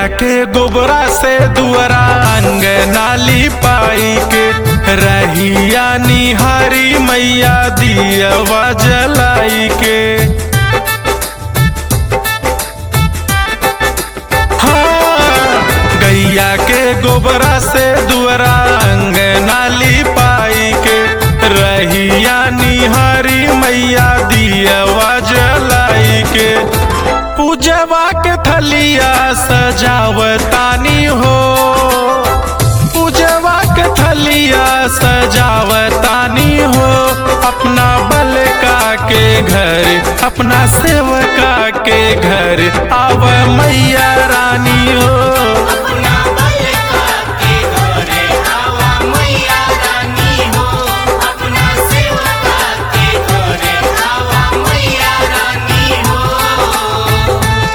के गोबरा से दुअरा अंग नाली पाई के रहिया निहारी मैया दियवा जलाई के हाँ, गैया के गोबरा से दुअरा अंग नाली पाई के रहिया निहारी मैया दियवा जलाई के पूजवा के थलिया सजावतानी हो पूजवा के थलिया सजावतानी हो अपना बलका के घर अपना सेवका के घर आव मैया रानी हो अपना बलका के घरे आवा मैया रानी हो अपना सेवका के घरे आवा मैया रानी हो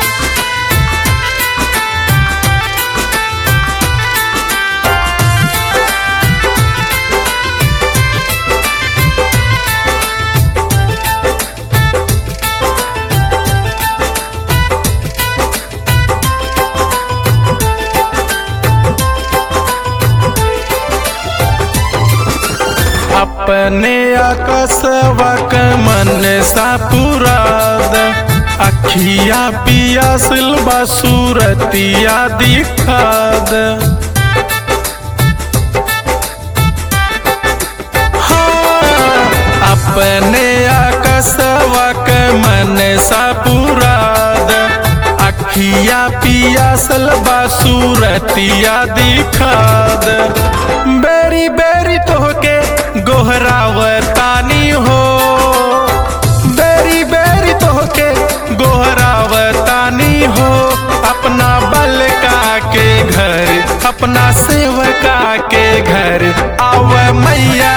अपने आकसवक मन सा पुराद अखिया पिया सिलबा सूरतिया दिखाद हाँ, अपने आकसवक मन सा पुराद अखिया पिया सलबा सूरतिया दिखाद बेरी बेरी तोहके गोहरावतानी हो बेरी बेरी तोहके गोहरावतानी हो अपना बलका के घर अपना सेवका के घर आव मैया